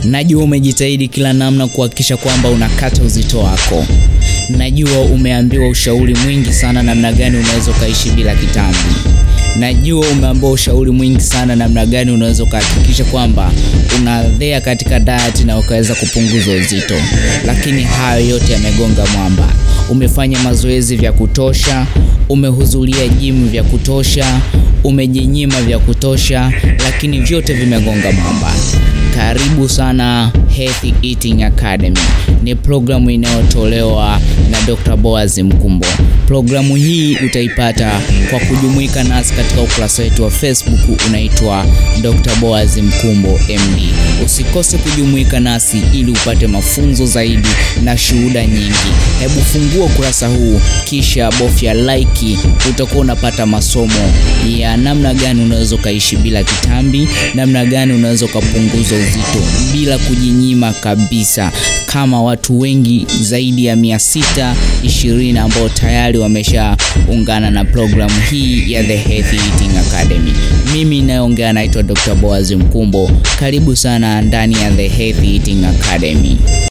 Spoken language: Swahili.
Najua umejitahidi kila namna kuhakikisha kwamba unakata uzito wako. Najua umeambiwa ushauri mwingi sana namna gani unaweza ukaishi bila kitambi. Najua umeambiwa ushauri mwingi sana namna gani unaweza ukahakikisha kwamba unadhea katika diet na ukaweza kupunguza uzito, lakini hayo yote yamegonga mwamba. Umefanya mazoezi vya kutosha, umehudhuria jimu vya kutosha, umejinyima vya kutosha, lakini vyote vimegonga mwamba. Karibu sana Healthy Eating Academy. Ni programu inayotolewa na Dr. Boaz Mkumbo. Programu hii utaipata kwa kujumuika nasi katika ukurasa wetu wa Facebook unaitwa Dr. Boaz Mkumbo MD. Usikose kujumuika nasi ili upate mafunzo zaidi na shuhuda nyingi. Hebu fungua ukurasa huu kisha bofya like, utakuwa unapata masomo ya namna gani unaweza ukaishi bila kitambi, namna gani unaweza ukapunguza uzito bila kujinyima kabisa, kama watu wengi zaidi ya mia sita ishirini ambao tayari wameshaungana na programu hii ya The Healthy Eating Academy. Mimi nayeongea naitwa Dr. Boaz Mkumbo. Karibu sana ndani ya The Healthy Eating Academy.